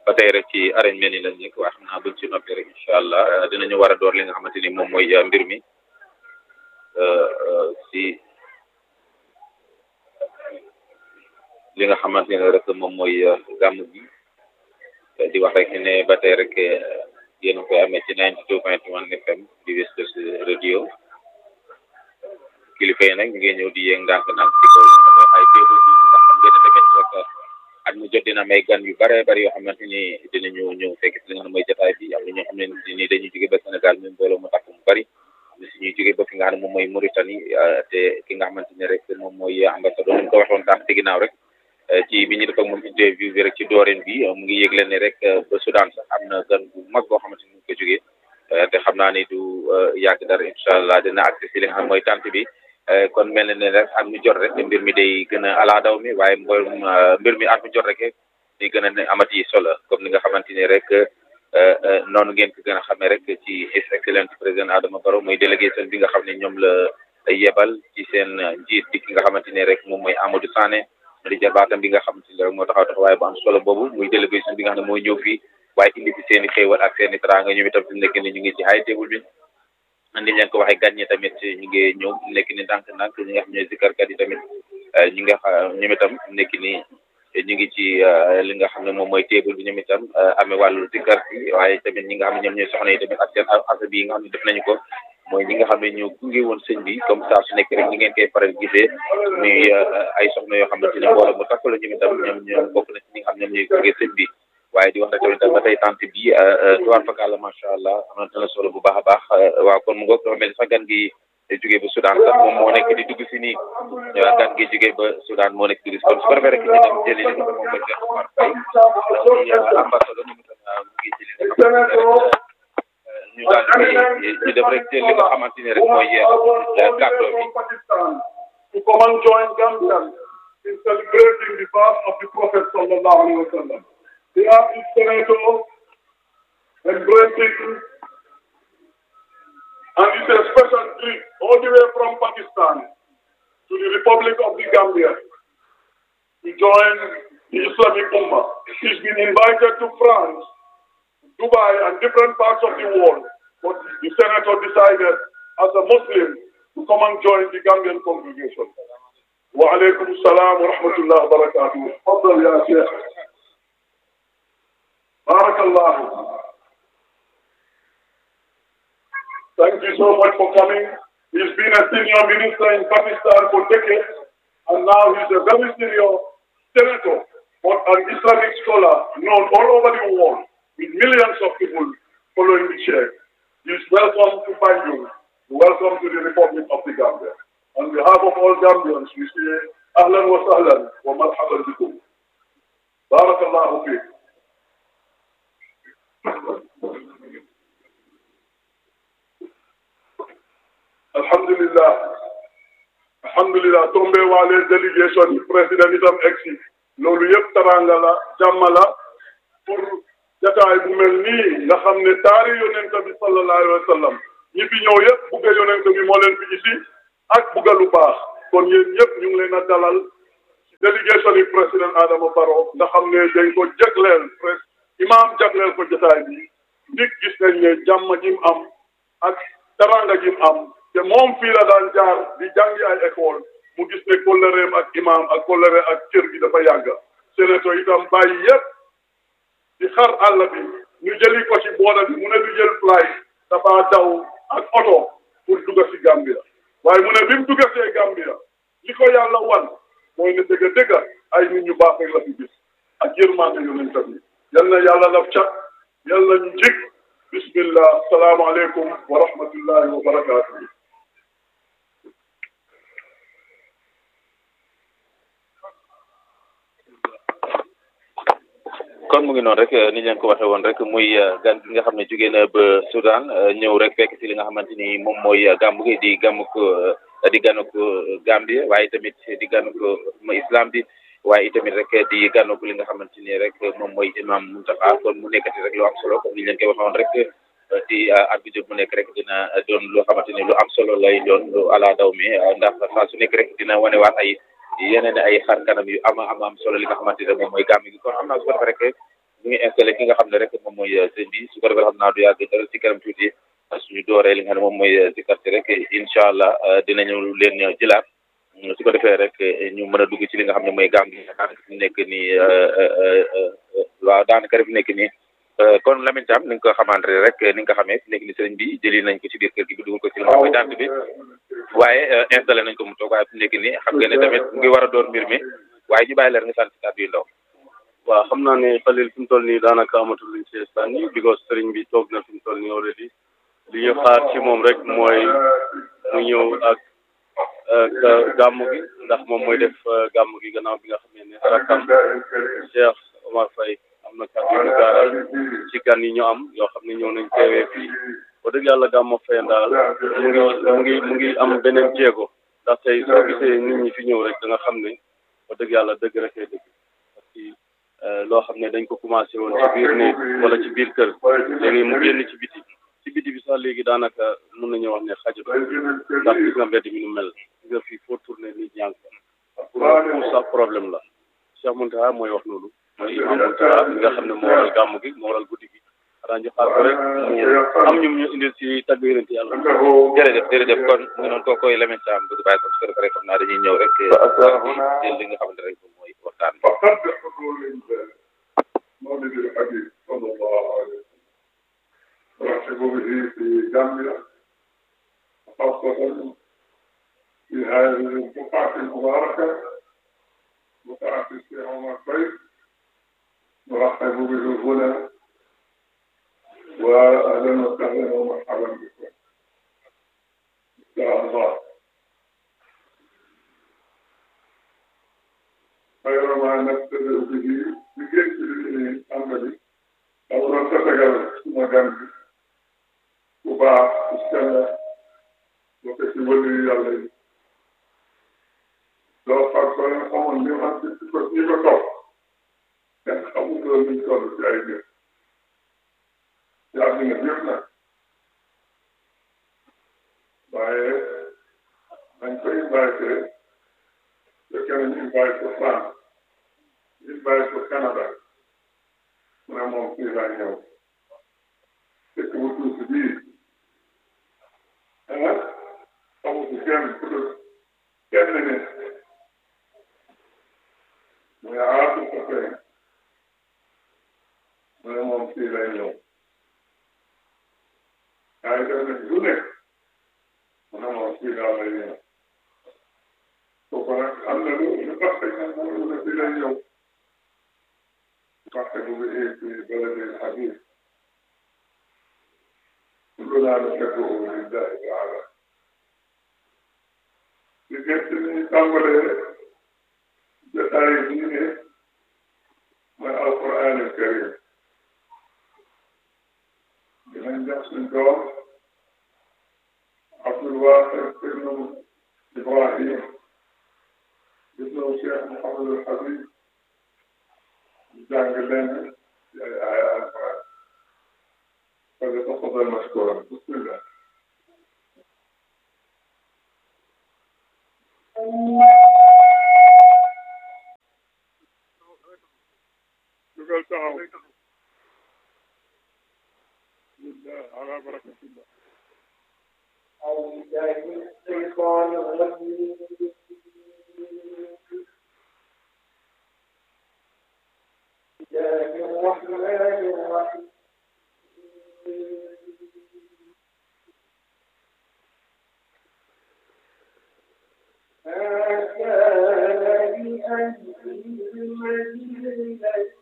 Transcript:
ba tey rek ci arène mel ni lañ nekk waa xam naa buñ ci noppi rek incha allah dinañu war a door li nga xamante ni moom mooy mbir mi si li nga xamante ne rek moom mooy gàmm gi di wax rek ne ba tey rek yéen a koy amee ci 92 point 1 FM di West Coast radio kilifa yi nag ñu ngi ñëw di yéeg ndànk-ndànk ci kaw li nga xam ne ay teewul bi ndax xam ngeen ne tamit rek at mu jot dina may gan yu bare bari yoo xamante ni dinañu ñëw fekk si li nga xam ne mooy jotaay bi am na ñoo xam ne ni dañuy jóge ba Sénégal même mbooloo mu takk mu bari am si ñuy jóge ba fi nga xam ne moom mooy Mauritanie te ki nga xamante ne rek moom mooy ambassadeur ñu ko waxoon tànk ci ginnaaw rek ci bi ñu def ak moom interview bi rek ci dooreen bi mu ngi yëgle ne rek ba Soudan sax am na gan bu mag boo xamante ni mu ko jógee te xam naa ni du yàgg dara incha allah dina accès si li nga xam mooy tànt bi kon mel na ne rek at mu jot rek mbir mi day gën a ala daw mi waaye mboolem mbir mi at mu jot rek day gën a amati solo comme ni nga xamante ni rek noonu ngeen ko gën a xamee rek ci his excellence président Adama Barrow mooy délégation bi nga xam ne ñoom la yebal ci seen njiit bi ki nga xamante ni rek moom mooy Amadou Sané di jarbaatam bi nga xamante ni rek moo taxaw taxawaay bu am solo boobu muy délégation bi nga xam ne mooy ñëw fii waaye indi fi seen i xéewal ak seen i teraanga ñoom itam fi mu nekk ni ñu ngi ci high table bi ni leen ko waxee gan ñi tamit ñu ngi ñëw nekk ni ndànk ndànk ñi nga xam ne zikarkat yi tamit ñi nga xam ñoom itam nekk ni ñu ngi ci li nga xam ne moom mooy table bi ñoom itam amee wàllu zikar bi waaye tamit ñi nga xam ne ñoom ñooy soxna yi tamit ak seen asa bi yi nga xam ne def nañu ko mooy ñi nga xam ne ñoo gunge woon sëñ bi comme ça su nekk rek ñi ngeen koy faral gisee muy ay soxna yoo xamante ne mbooloo mu takk la ñoom itam ñoom ñoom bokk na ci ñi nga xam ne ñoom ñooy gunge sëñ bi waaye di wax rek tamit ba tey tant bi tuwaar fakàlla macha allah amante na solo bu baax a baax waaw kon mu ngoog dafa mel ni sax gan gi jógee ba Soudan sax moom moo nekk di dugg si nii gan gi jógee ba Soudan moo nekk di dugg si kon su ko defee rek ñu dem jëli li nga xam moom mooy Cheikh Omar Faye muy ambassadeur ñu mu ngi jëli nga xamante ne rek ñu daal di ñu dem rek jël li nga xamante ne rek mooy kàddoo bi to come and join Gambians in celebrating the birth of the Prophet sallallahu alaihi wasallam. They are his senator embracing and it's a special trip all the way from Pakistan to the Republic of the Gambia to join the Islamic Ummah. He's been invited to France, Dubai, and different parts of the world, but the senator decided as a Muslim to come and join the Gambian congregation. Wa alaikum salam wa rahmatullah wa barakatuh. Tafadhal ya Sheikh. Barakallah. Thank you so much for coming. He's been a senior minister in Pakistan for decades, and now he's a very senior senator, but an Islamic scholar known all over the world, with millions of people following the Sheikh. He's welcome to Banjul. Welcome to the Republic of the Gambia. On behalf of all Gambians, we say Ahlan wa sahlan wa marhaban bikum. Barakallahu fiik. Alhamdulillah. Alhamdulillah tombé waale délégation yi président itam egsi loolu yëpp taranga la jàmm la pour jataay bu mel nii nga xam ne taari yonent bi sallallahu alayhi wa sallam ñi fi ñëw yëpp bugga yonent bi moo leen fi isi ak bugga lu baax kon yéen ñëpp ñu ngi leen a dalal ci délégation yi président Adama Barrow nga xam ne dañ ko jagleel pres imaam jagleel ko jataay bi ndik gis nañ ne jàmm ji mu am ak taranga ji mu am te moom fii la daan jaar di jàngi ay école mu gis ne kóllëreem ak imaam ak kóllëre ak cër gi dafa yàgg sénéto itam bàyyi yëpp di xar àll bi ñu jëli ko ci booda bi mu ne du jël fly dafa daw ak oto pour dugga si Gambia waaye mu ne bi mu dugga see Gambia li ko yàlla wan mooy ne dëgga dëgga ay nit ñu baax rek la fi gis ak yërmande yonent bi yal na yàlla laf cat yal na ñu jik bismillah salaamaaleykum wa rahmatullahi wa barakatuh kon mu ngi noonu rek ni ñu leen ko waxee woon rek muy gan gi nga xam ne jóge na ba Soudan ñëw rek fekk si li nga xamante ni moom mooy gàmmu gi di gàmmu ko di gànnu ko Gambie waaye tamit di gànnu ko islam bi waaye itamit rek di gànnu ko li nga xamante ni rek moom mooy imam Muntaxa kon mu nekkati rek lu am solo comme ni ñu leen koy waxee woon rek di at bi jot mu nekk rek dina doon loo xamante ni lu am solo lay doon lu ala daw mi ndax saa su nekk rek dina wanewaat ay yeneen ay xar kanam yu ama ama am solo li nga xamante ne moom mooy gàmm gi kon xam naa su ko defee rek ñu ngi installé ki nga xam ne rek moom mooy sëñ bi su ko defee xam naa du yàgg dara ci kanam tuuti suñu dooree li nga xam ne moom mooy si quartier rek incha allah dinañu leen jëlaat su ko defee rek ñu mën a dugg ci li nga xam ne mooy gàmm gi daanaka fi nekk nii waaw daanaka rek fi nekk nii kon Lamine Thiam ni nga ko xamante rek ni nga ko xamee fi nekk ni sëriñ bi jëli nañ ko ci biir kër gi bi dugal ko ci li nga xam mooy dant bi waaye installé nañ ko mu toog waaye fi nekk nii xam nga ne tamit mu ngi war a door mbir mi waaye ñu bàyyi leer nga sant si kàddu yu ndaw waaw xam naa ne Khalil fi mu toll nii daanaka amatul luñ ci sànni because sëriñ bi toog na fi mu toll nii already li ñu xaar ci moom rek mooy mu ñëw ak gàmmu gi ndax moom mooy def gàmmu gi gannaaw bi nga xam ne rakkam Cheikh Omar Faye am na kàddu yu gaaral ci gan yi ñu am yoo xam ne ñëw nañ teewee fii ba dëgg yàlla gàmmu Faye daal mu ngi mu ngi mu ngi am beneen jéego ndax tey soo gisee nit ñi fi ñëw rek da nga xam ne ba dëgg yàlla dëgg rek ay dëgg parce que loo xam ne dañ ko commencé woon ci biir néeg wala ci biir kër léegi mu génn ci biti ci biti bi sax léegi daanaka mën nañu wax ne xajatu ndax gis nga mbedd mi nu mel gis nga fii foo tourné nit ñaa ngi fa pour sax problème la Cheikh Mountakha mooy wax loolu mooy imam Mountakha mi nga xam ne moo waral gàmmu gi moo waral guddi gi xanaa ñu xaar ko rek mu am ñum ñu indil si tagg yonent yàlla jërëjëf jërëjëf kon mu noonu koo koy Lamine Thiam bëgg bàyyi ko su ko defee rek xam naa dañuy ñëw rek jël li nga xamante rek moom mooy waxtaan رحب به في جامعة خاصة في هذه البقعة المباركة بقعة الشيخ عمر فيصل نرحب به هنا وأهلا وسهلا ومرحبا بكم إن شاء الله خير ما نبتدئ به بجيش العملي أولا تتجاوز مجانبي bu baax ci seen bokk ci wëlu yàlla yi doo far ko leen xamoon li xam ci ko ñi ko topp kenn xamul loolu ñu toll ci ay biir ci àddina bi yëpp nag waaye dañ ko invité fekkee ne ñu invité ko France invité ko Canada mu ne moom fii laa ñëw fekk bu tuuti bii ah amul si kenn ku dul kenn nit mu ne ah su ko fee mu ne moom fii lay ñëw yaa ngi def nag lu nekk mu ne moom fii daal lay ñëw kooku nag am na lu lu tax rek nag mu ne fii lay ñëw parce que bu ngi fi balade Habib كلنا نحبه لله تعالى لكن تعمل جتاي دينه من القرآن الكريم من نفس الدور عبد الواحد بن إبراهيم ابن الشيخ محمد الحبيب جانب لنا آية القرآن فليتفضل مشكورا بسم الله يقول تعالوا لله على بركة الله أعوذ بالله من الشيطان الرجيم بسم الله الرحمن الرحيم ما كان لأهل المدينة